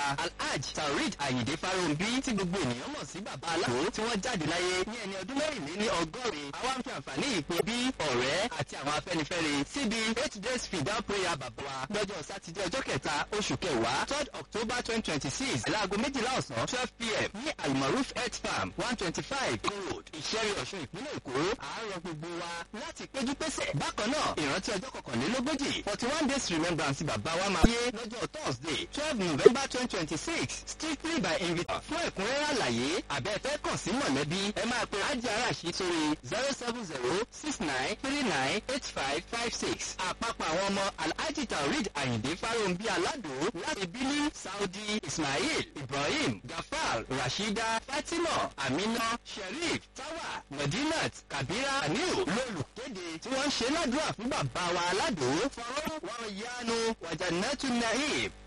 alhaj taurid ayinde farounbi tí gbogbo ènìyàn mọ̀ sí bàbá aláwo tí wọ́n jáde láyé ní ẹni ọdún mẹ́rìnlé ní ọgọ́rin àwa ń fi àǹfààní ìpè bí ọ̀rẹ́ àti àwọn afẹ́nifẹ́re síbi eight days fidal prayer bàbá wa lọ́jọ́ sátidé ọjọ́ kẹta oṣù kẹwàá third october twenty twenty six láago méjìlá ọ̀sán twelve pm ní almaroof health farm one twenty five road ìṣẹ́rí ọ̀ṣun ìpínlẹ̀ èkó àárọ̀ gbogbo wa láti péjú pésẹ̀. bákan náà ìrántí ọjọ́ kọkànlélógójì forty one days remembrance bàbá wa máa yé lọ́jọ́ thursday twelve november twenty twenty six strictly by invitation. fún ẹ̀kúnrẹ́rẹ́ àlàyé àbẹ́ẹ̀fẹ́ kàn sí mọ̀lẹ́bí ẹ máa pe ajá arashi sórí zero seven zero six nine three nine eight five five six. àpapọ̀ àwọn ọmọ alhaji taurid ayinde farounbi alado láti bílí saudi ismail ibrahim gafar rashida fatima amina sherif tawa medinat kabira aniu lólùkéde tí wọ́n ń ṣe ládùúrà fún bàbá wa aládò fọwọ́ wọn yánu wàjànàtú nahib